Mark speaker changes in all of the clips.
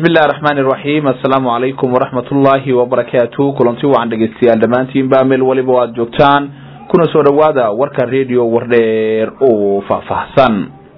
Speaker 1: bismi illahi raxmaan iraxiim assalaamu calaykum waraxmat ullaahi wabarakaatu kulanti wacan dhegeystayaal dhammaantiinba meel waliba o aada joogtaan kuna soo dhowaada warka radio wardheer oo faahfaahsan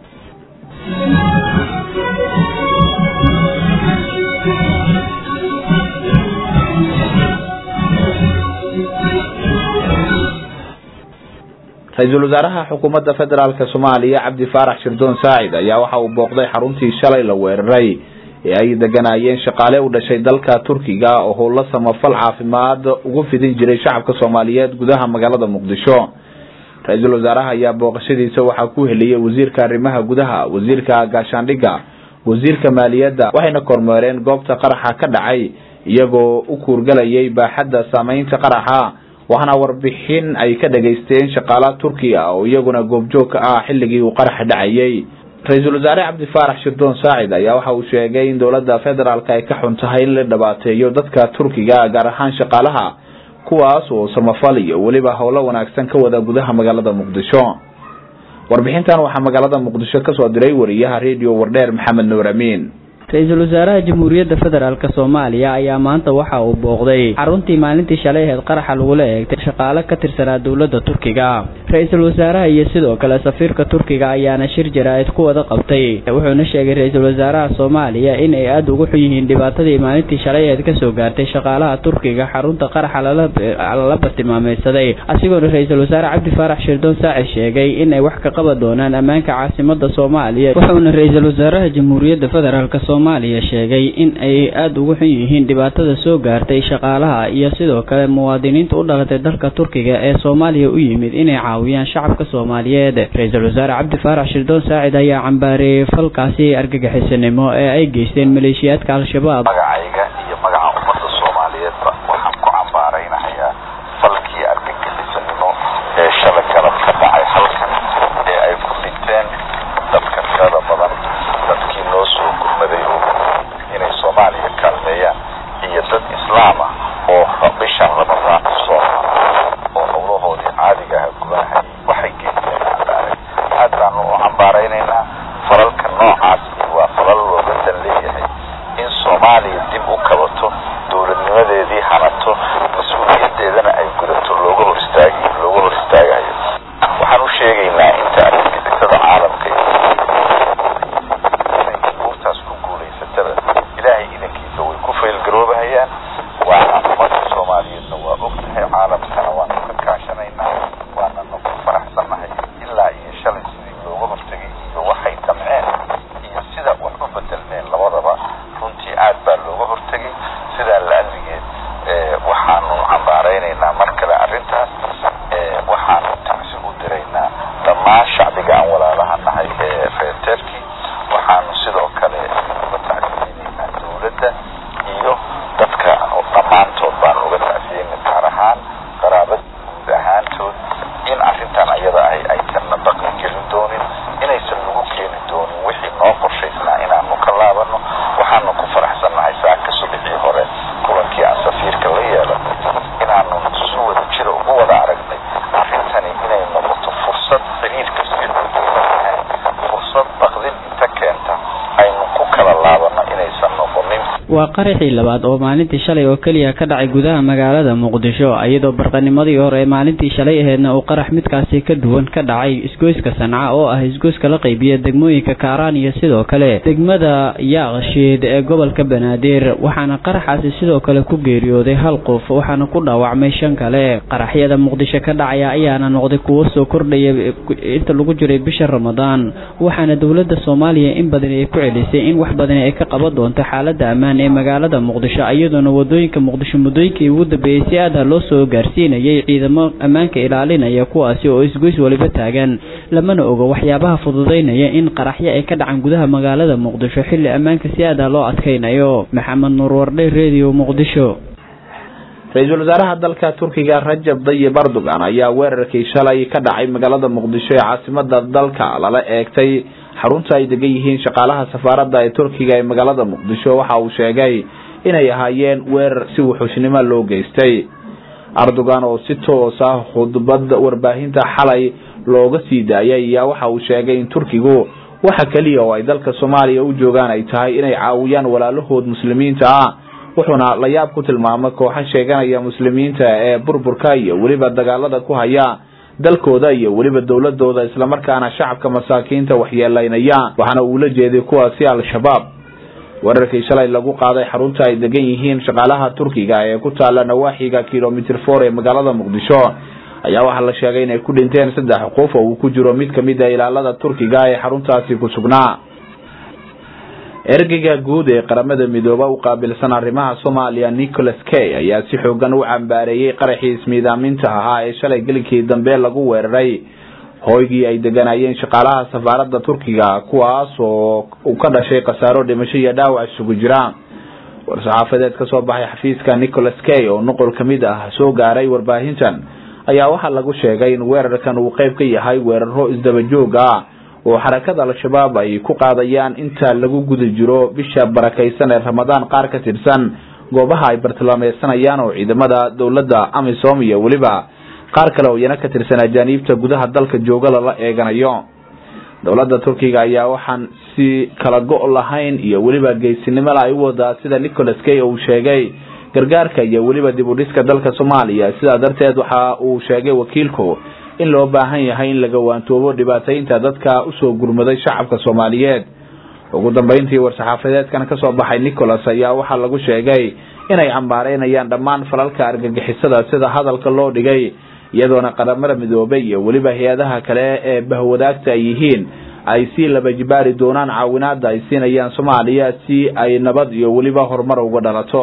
Speaker 1: ra-iisul wasaaraha xukuumadda federaalk soomaaliya cabdi faarax shirdoon saacid ayaa waxa uu booqday xaruntii shalay la weeraray ee ay deganaayeen shaqaale u dhashay dalka turkiga oo howlo samafal caafimaad ugu fidin jiray shacabka soomaaliyeed gudaha magaalada muqdisho ra-iisul wasaaraha ayaa booqashadiisa waxaa ku heliyey wasiirka arrimaha gudaha wasiirka gaashaandhigga wasiirka maaliyadda waxayna kormeereen goobta qaraxa ka dhacay iyagoo u kuurgalayay baaxadda saameynta qaraxa waxaana warbixin ay ka dhageysteen shaqaala turkiga oo iyaguna goobjoog ka ah xilligii uu qaraxa dhacayay ra-iisul wasaare cabdi faarax shirdoon saacid ayaa waxa uu sheegay in dowladda federaalk ay ka xun tahay in la dhibaateeyo dadka turkiga gaar ahaan shaqaalaha kuwaas oo samafal iyo weliba howlo wanaagsan ka wada gudaha magaalada muqdisho warbixintan waxaa magaalada muqdisho kasoo diray wariyaha radio wardheer maxamed nuur amiin
Speaker 2: ra-iisul wasaaraha jamhuuriyadda federaalk soomaaliya ayaa maanta waxa uu booqday xaruntii maalintii shalay aheyd qaraxa lagula eegtay shaqaale ka tirsanaa dowladda turkiga ra-iisul wasaaraha iyo sidoo kale safiirka turkiga ayaana shir jaraa'id ku wada qabtay wuxuuna sheegay ra-iisul wasaaraha soomaaliya in ay aada ugu xun yihiin dhibaatadii maalintii shalay aheyd kasoo gaartay shaqaalaha turkiga xarunta qaraxa lala bartilmaameysaday asigoona ra-iisul wasaare cabdi faarax shirdoon saacid sheegay in ay wax ka qaban doonaan ammaanka caasimada soomaaliya wuxuuna ra-iisul wasaaraha jamhuuriyadda federaalk soomaaliya sheegay in ay aada ugu xun yihiin dhibaatada soo gaartay shaqaalaha iyo sidoo kale muwaadiniinta u dhalatay dalka turkiga ee soomaaliya u yimid inay caawiyaan shacabka soomaaliyeed ra-iisul wasaare cabdi faarax shirdoon saacid ayaa cambaareeyey falkaasi argagixisanimo ee ay geysteen maleeshiyaadka al-shabaab
Speaker 3: magacayga iyo magaca ummadda soomaaliyeedba waxaan ku cambaaraynahayaa falkii argagixisanimo ee shalay galab ka dhacay halkan ee ay ku dhinteen dadka tirada badan dadkii noo soo gurmaday oo inay soomaaliya kaalmeeyaan iyo dad islaam ah oo bishan ramadaan usoo oo howlahoodii caadiga aha gudahay waxay geysteen cambaare aad baanu u cambaaraynaynaa falalka noocaas waa falal looga dan leeyahay in soomaaliya dib u kabato dowladnimadeedii hanato mas-uuliyadeedana ay gudato looga hor istaagi looga hor istaagayo waxaan u sheegaynaa inta argagixisada caalamka buurtaas ku guulaysataba ilaahay idankiisa way ku faylgaroobahayaan waana ummadda soomaaliyeedna waa og tahay caalamkana waanu ka kaashanaynaa waanana ku faraxsannahay ilaa iyo shalay sidii looga hortegay iyo waxay damceen iyo sida wax u bedelmeen labadaba runtii aad baa looga hortegay sidaa la-aligeed waxaanu cambaaraynaynaa mar kale arrintaas waxaanu tacsi u diraynaa dhammaan shacbiga aan walaalaha nahay ee reer terki waxaanu sidoo kale uga tacsiyeynaynaa dowladda iyo dadka dhammaantood baanu uga tacsiyeyna gaar ahaan qaraabada guud ahaantood in arrintan ayada ahy aysanna baqi gelin doonin inaysan nagu keeni doonin wixii noo qorshaysnaa inaanu ka laabano waxaanu ku faraxsannahay saaka subaxii hore kulankii aan safiirka la yeelanay inaanu si wada jira ugu wada aragnay arrintani inay noqoto fursad xiriirka siahay fursad baqdin inta keenta aynu ku kala laabano inaysan noqonin
Speaker 2: waa qaraxii labaad oo maalintii shalay oo keliya ka dhacay gudaha magaalada muqdisho iyadoo barqanimadii hore ee maalintii shalay aheedna uu qarax midkaasi ka duwan ka dhacay isgoyska sanca oo ah isgoyska la qaybiya degmooyinka kaaraan iyo sidoo kale degmada yaaqshiid ee gobolka banaadir waxaana qaraxaasi sidoo kale ku geeriyooday hal qof waxaana ku dhaawacmay shan kale qaraxyada muqdisho ka dhacaya ayaana noqday kuwo soo kordhaya inta lagu jiray bisha ramadaan waxaana dowladda soomaaliya in badan ay ku celisay in wax badan ay ka qaban doonto xaalada ammaan ee magaalada muqdisho iyadoona wadooyinka muqdisho muddooyinkii ugu dambeeyey si aada loo soo gaarsiinayay ciidamo ammaanka ilaalinaya kuwaasi oo isgoys waliba taagan lamana ogo waxyaabaha fududeynaya in qaraxyo ay ka dhacan gudaha magaalada muqdisho xilli ammaanka si aada loo adkaynayo maxamed nuur wardhe radio muqdisho
Speaker 1: ra-iisul wasaaraha dalka turkiga rajab dayib erdogan ayaa weerarkii shalay ka dhacay magaalada muqdisho ee caasimada dalka lala eegtay xarunta ay degan yihiin shaqaalaha safaaradda ee turkiga ee magaalada muqdisho waxa uu sheegay inay ahaayeen weerar si wuxuushnimo loo geystay erdogan oo si toos ah khudbad warbaahinta xalay looga sii daayay ayaa waxa uu sheegay in turkigu waxa keliya oo ay dalka soomaaliya u joogaan ay tahay inay caawiyaan walaalahood muslimiinta ah wuxuuna la yaab ku tilmaamay kooxo sheeganaya muslimiinta ee burburka iyo weliba dagaalada ku haya dalkooda iyo weliba dowladooda islamarkaana shacabka masaakiinta waxyeelaynaya waxaana uu la jeeday kuwaasi al-shabaab weerarkii shalay lagu qaaday xarunta ay degan yihiin shaqaalaha turkiga ee ku taala nawaaxiga kilomitr for ee magaalada muqdisho ayaa waxaa la sheegay inay ku dhinteen saddex qof oo uu ku jiro mid kamid a ilaalada turkiga ee xaruntaasi ku sugnaa ergeyga guud ee qaramada midooba u qaabilsan arrimaha soomaaliya nicholas kay ayaa si xoogan u cambaareeyey qaraxii ismiidaaminta ahaa ee shalay gelinkii dambe lagu weeraray hooygii ay deganayeen shaqaalaha safaaradda turkiga kuwaas oo uu ka dhashay khasaaro dhimasho iyo dhaawac isugu jira war-saxaafadeed kasoo baxay xafiiska nicholas kay oo nuqol kamid ah soo gaaray warbaahintan ayaa waxaa lagu sheegay in weerarkan uu qeyb ka yahay weeraro isdaba joog ah oo xarakada al-shabaab ay ku qaadayaan inta lagu guda jiro bisha barakaysan ee ramadaan qaar ka tirsan goobaha ay bartilmaameysanayaan oo ciidamada dowladda amisom iyo weliba qaar kale oo iyana ka tirsan ajaaniibta gudaha dalka jooga lala eeganayo dowladda turkiga ayaa waxaan si kala go' lahayn iyo weliba geysinimada ay u wadaa sida nicholas kay uu sheegay gargaarka iyo weliba dib u dhiska dalka soomaaliya sidaa darteed waxa uu sheegay wakiilku in loo baahan yahay in laga waantoobo dhibaataynta dadka usoo gurmaday shacabka soomaaliyeed ugu dambeyntii war-saxaafadeedkan kasoo baxay nicholas ayaa waxaa lagu sheegay inay cambaareynayaan dhammaan falalka argagixisada sida hadalka loo dhigay iyadoona qaramada midoobay iyo weliba hay-adaha kale ee bahwadaagta ay yihiin ay si laba jibaari doonaan caawinaada ay siinayaan soomaaliya si ay nabad iyo weliba horumar uga dhalato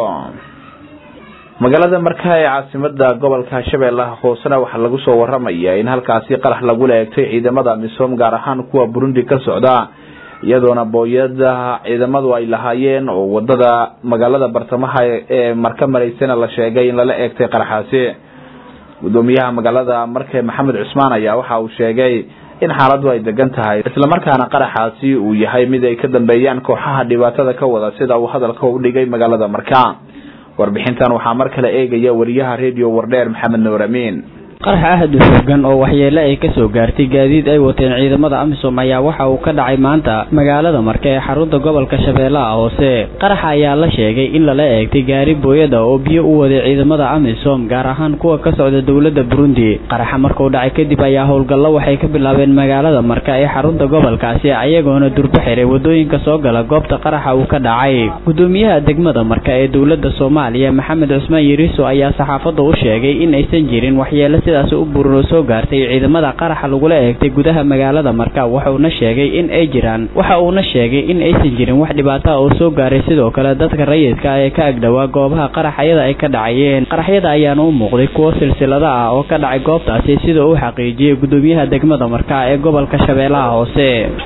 Speaker 1: magaalada markaa ee caasimada gobolka shabeellaha hoosena waxaa lagu soo waramaya in halkaasi qarax lagula eegtay ciidamada misom gaar ahaan kuwa burundi ka socda iyadoona booyada ciidamadu ay lahaayeen oo wadada magaalada bartamaha ee marka maraysana la sheegay in lala eegtay qaraxaasi gudoomiyaha magaalada marke maxamed cusmaan ayaa waxa uu sheegay in xaaladu ay degan tahay islamarkaana qaraxaasi uu yahay mid ay ka dambeeyaan kooxaha dhibaatada ka wada sida uu hadalka u dhigay magaalada marka warbixintan waxaa mar kale eegaya wariyaha redio wardheer maxamed nuur amiin
Speaker 2: qarax ahad u xoogan oo waxyeele ay kasoo gaartay gaadiid ay wateen ciidamada amisom ayaa waxa uu ka dhacay maanta magaalada marke ee xarunta gobolka shabeellaha hoose qaraxa ayaa la sheegay in lala eegtay gaari booyada oo biyo u waday ciidamada amisom gaar ahaan kuwa ka socda dowladda burundi qaraxa markuu dhacay kadib ayaa howlgallo waxay ka bilaabeen magaalada marka ee xarunta gobolkaasi ayagoona durbo xiray wadooyinka soo gala goobta qaraxa uu ka dhacay gudoomiyaha degmada marka ee dowladda soomaaliya maxamed cusmaan yariiso ayaa saxaafadda u sheegay in aysan jirin waxyeele sidaas u buran oo soo gaartay ciidamada qaraxa lagula eegtay gudaha magaalada marka wuxuuna sheegay in ay jiraan waxa uuna sheegay in aysan jirin wax dhibaata oo soo gaaray sidoo kale dadka rayidka ee ka agdhowaa goobaha qaraxyada ay ka dhacayeen qaraxyada ayaana u muuqday kuwo silsilada ah oo ka dhacay goobtaasi sida uu xaqiijiyey gudoomiyaha degmada marka ee gobolka shabeellaha hoose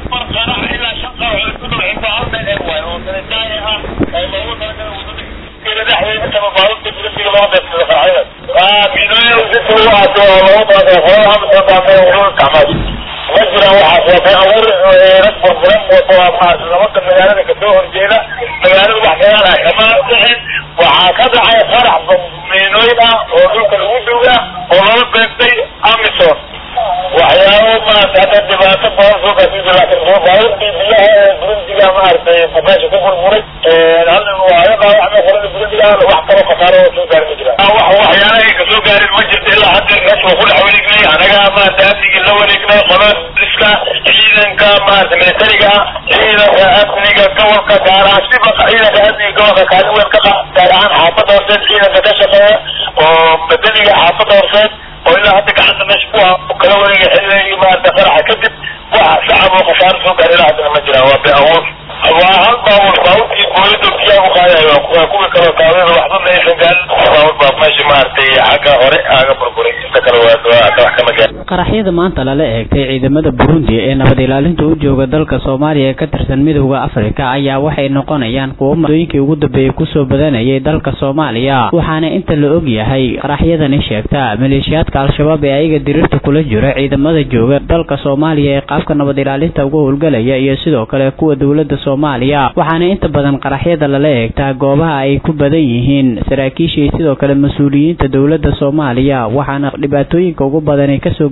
Speaker 4: ma jiraan waxaas waa been abuur rag burburan oo nimanka magaalada kasoo horjeeda magaalada wax dagaal ah kama dhicin waxaa ka dhacay qarax miinooyin ah oo dhulka lagu duuga oo lala beegtay amison waxyaabo maarata hadda dhibaato badan soo gaarsiisa laakiin baabuurtii biyaha ee burundiga maaragtay meesha ku burburay halin waa aga dhaawacmay qolada burundiga wax kalo khasaaro oo soo gaari ma jiraan wax waxyaalaha ay kasoo gaarin ma jirto ilaa hadda meesha waa ku dhex wareegnay anaga maarata amnigii la wareegnay qolada iska ciidanka maarata militariga ciidanka amniga gobolka gaar ahaan siba ciidanka amniga gobolka kaalin weyn ka qaata gaar ahaan xaafadda horseed ciidanka ka shaqeeya oo madaniga xaafadda horseed oo ilaa hadda gacanta meesha ku kala wareegay xilligii maarata qaraxa kadib wax shacab oo khasaaro soo gaar ilaa haddana ma jiraan waa been abuur waa hal baawur baawurkii booyada biyaha ku qaadayo waa kuwii kaloo taawada waxba ma aysan gaarin baawur baa meesha maaragtay xagga hore aaga burburay inta kale waa wax kama gaarin
Speaker 2: qaraxyada maanta lala eegtay ciidamada burundi ee nabad ilaalinta u jooga dalka soomaaliya ee ka tirsan midowda afrika ayaa waxay noqonayaan kuwo madooyinkii ugu dambeeyey kusoo badanayay dalka soomaaliya waxaana inta la og yahay qaraxyadani sheegta maleeshiyaadka al-shabaab ee ayaga diriirta kula jira ciidamada jooga dalka soomaaliya ee qaabka nabad ilaalinta uga howlgalaya iyo sidoo kale kuwa dowlada soomaaliya waxaana inta badan qaraxyada lala eegtaa goobaha ay ku badan yihiin saraakiisha iyo sidoo kale mas-uuliyiinta dowlada soomaaliya waxaana dhibaatooyinka ugu badan ay kasoo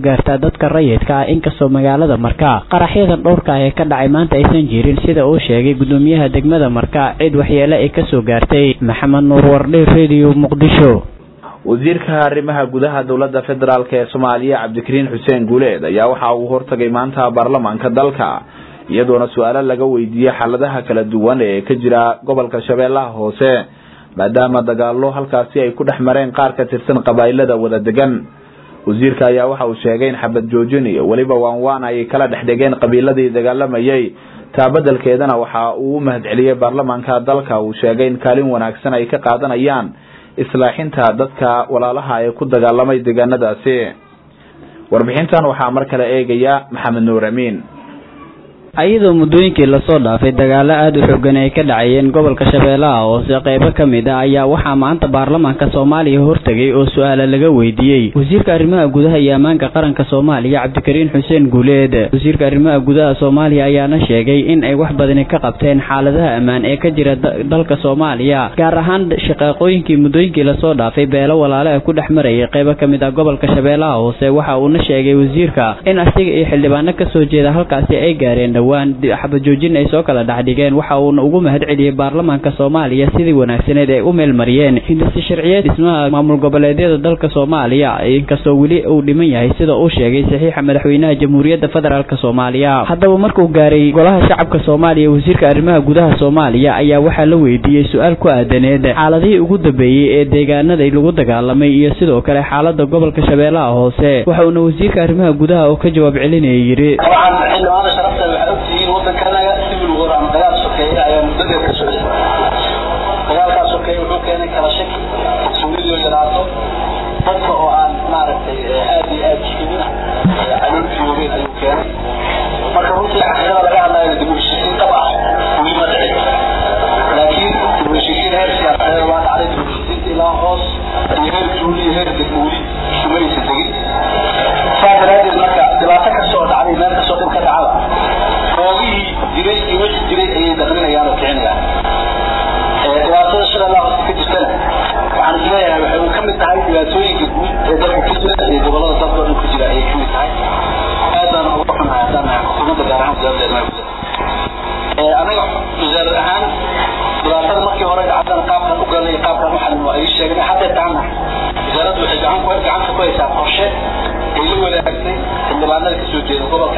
Speaker 2: gaartaa dadka rayidka ah inkastoo magaalada marka qaraxyadan dhowrka ah ee ka dhacay maanta aysan jirin sida uu sheegay gudoomiyaha degmada marka cid waxyeele ay kasoo gaartay maxamed nuur wardhe radio muqdisho
Speaker 1: wasiirka arrimaha gudaha dowladda federaalk ee soomaaliya cabdikariin xuseen guuleed ayaa waxa uu hortagay maanta baarlamaanka dalka iyadoona su-aalo laga weydiiyey xaaladaha kala duwan ee ka jira gobolka shabeellaha hoose maadaama dagaalo halkaasi ay ku dhex mareen qaar ka tirsan qabaa'ilada wada degan wasiirka ayaa waxa uu sheegay in xabad joojin iyo weliba waanwaan ay kala dhex dhegeen qabiiladii dagaalamayay taa beddelkeedana waxa uu u mahadceliyey baarlamaanka dalka uu sheegay in kaalin wanaagsan ay ka qaadanayaan islaaxinta dadka walaalaha ee ku dagaalamay deegaanadaasi warbixintan waxaa mar kale eegaya maxamed nuur amiin
Speaker 2: iyadoo muddooyinkii lasoo dhaafay dagaalo aada u xoogan ay ka dhacayeen gobolka shabeellaha hoose qeybo ka mid a ayaa waxaa maanta baarlamaanka soomaaliya hortegay oo su-aala laga weydiiyey wasiirka arrimaha gudaha iyo ammaanka qaranka soomaaliya cabdikariin xuseen guuleed wasiirka arrimaha gudaha soomaaliya ayaana sheegay in ay wax badani ka qabteen xaaladaha ammaan ee ka jira dalka soomaaliya gaar ahaan shaqaaqooyinkii muddooyinkii lasoo dhaafay beelo walaale a ku dhex marayay qeybo ka mid ah gobolka shabeellaha hoose waxa uuna sheegay wasiirka in asiga iyo xildhibaano kasoo jeeda halkaasi ay gaareen xabajoojin ay soo kala dhexdhigeen waxa uuna ugu mahad celiyey baarlamaanka soomaaliya sidii wanaagsaneed ay u meelmariyeen hindisi sharciyeed dhismaha maamul goboleedyada dalka soomaaliya inkastoo weli uu dhiman yahay sida uu sheegay saxiixa madaxweynaha jamhuuriyadda federaalk soomaaliya haddaba markuu gaaray golaha shacabka soomaaliya wasiirka arrimaha gudaha soomaaliya ayaa waxaa la weydiiyey su-aal ku aadaneed xaaladihii ugu dambeeyey ee deegaanada lagu dagaalamay iyo sidoo kale xaalada gobolka shabeellaha hoose waxa uuna wasiirka arrimaha gudaha oo ka jawaab celinaya yidhi
Speaker 5: ogtihiin wadankanaga civil war ama dagaal sokeeye ayaa muddadeed ka socday dagaalkaa sokeeye wuxuu keenay kala shaki kalsoonidoo yaraato dadka oo aan maaragtay aad iyo aad jirin calool joogeen ayuu keenay marka runtii xaqiiqada laga hadlayo dib u heshiisiin dhab ah weli ma dhicin laakiin dib u heshiisiin heer siyaasadeed waa dhacday dib u heshiisiinta ilaa hoos iyo heer juuli iyo heer degmo weli sumaysa tegin saa daraadeed marka dhibaato kastoo dhacday meel kastoo dhib ka dhacada oogihii jiray iyo wixii jiray ayay daqlinayaan oo kicinayaan dhibaatada shabeellaha hoose ka jirtana waxaan isleeyahay waxay ka mid tahay dhibaatooyinka guud ee dalka ka jira iyo gobolada dalka oo dhan ka jira ayay ka mid tahay aad baan uga xunahay haddaan nahay xukuumadda gaar ahaan wasaaradda arrimaha gudaha anaga wasaarad ahaan dhibaatada markii hore dhacdana qaabkan u galnay qaabkan u xalin waa ay sheegnay hadda taana wasaaraddu waxay gacan ku gacanta ku haysaa qorshe ay la wadaagtay xildhibaanada kasoo jeeda gobolka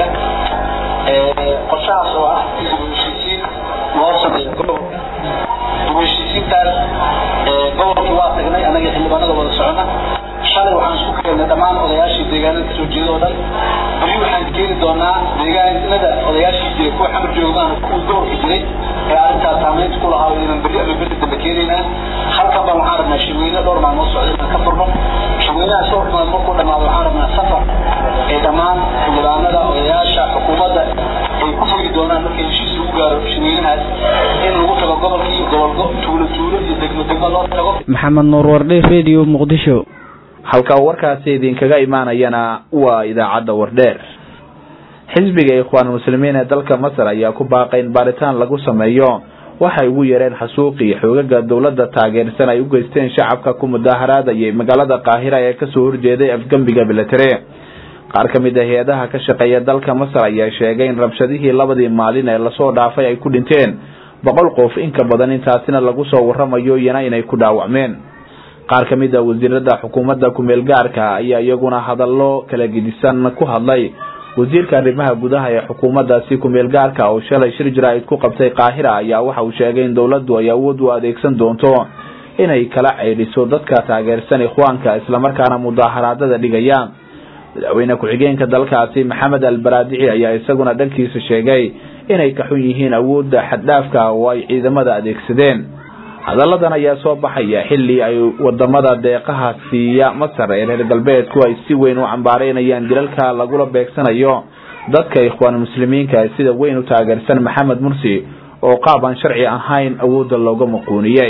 Speaker 5: qorshahaas oo ah in dib u heshiisiin loo sameeyo gobolka dib u heshiisiintaas gobolkii waa tagnay anaga xildhibaanada wada socona shalay waxaan isku keennay dhammaan odayaashii deegaanada kasoo jeeda oo dhan beri waxaan keeni doonaa deegaanada odayaashii jiray kuwa xamar joogaan kuwa gobolka jiray ee arrintaas saameynta ku lahaa inaan beri ama beri dambe keenaynaa halkan baan waxaan rabnaa shirweyne dhowr maalmood socda inaan ka furno shirweynahaas dhowr maalmood markuu dhamaado waxaan rabnaa safar ee dhammaan xildhibaanada odayaasha xukuumadda ay ku fogi doonaan markii heshiis lagu gaaro shirweynahaas in lagu tago gobolka iyo gobolgo tuulo tuulo iyo degmo degmo loo tago
Speaker 2: maxamed nuur wardhe radio muqdisho
Speaker 1: halka warkaasi idinkaga imaanayana waa idaacadda wardheer xisbiga ikhwaan muslimiin ee dalka masar ayaa ku baaqay in baaritaan lagu sameeyo waxay ugu yareen xasuuqii xoogaga dowladda taageersan ay u geysteen shacabka ku mudaaharaadayay magaalada qaahira ee kasoo horjeeday afgembiga bilatere qaar ka mid a hay-adaha ka shaqeeya dalka masar ayaa sheegay in rabshadihii labadii maalin ee lasoo dhaafay ay ku dhinteen boqol qof inka badan intaasina lagu soo waramayo iyana inay ku dhaawacmeen qaar ka mid a wasiirada xukuumadda kumeel gaarka ayaa iyaguna hadallo kala gedisan ku hadlay wasiirka arrimaha gudaha ee xukuumaddaasi kumeel gaarka oo shalay shir jaraa'id ku qabtay qaahira ayaa waxa uu sheegay in dowladdu ay awood u adeegsan doonto inay kala ceydhiso dadka taageersan ikhwaanka islamarkaana mudaaharaadada dhigaya madaxweyne ku-xigeenka dalkaasi maxamed albaraadici ayaa isaguna dhankiisa sheegay inay ka xun yihiin awoodda xaddhaafka oo ay ciidamada adeegsadeen hadalladan ayaa soo baxaya xilli ay wadamada deeqaha siiya masar ee reer galbeedku ay si weyn u cambaareynayaan dilalka lagula beegsanayo dadka ikhwaan muslimiinka sida weyn u taageersan maxamed mursi oo qaab aan sharci ahayn awoodda looga maquuniyey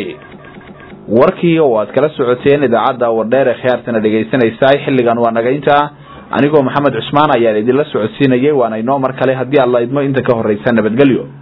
Speaker 1: warkii oo aad kala socoteen idaacadda wardheer ee khiyaartana dhegaysanaysaa xilligan waa nagaynta anigoo maxamed cusmaan ayaan idinla socodsiinayay waana inoo mar kale haddii alla idmo inta ka horreysa nabadgelyo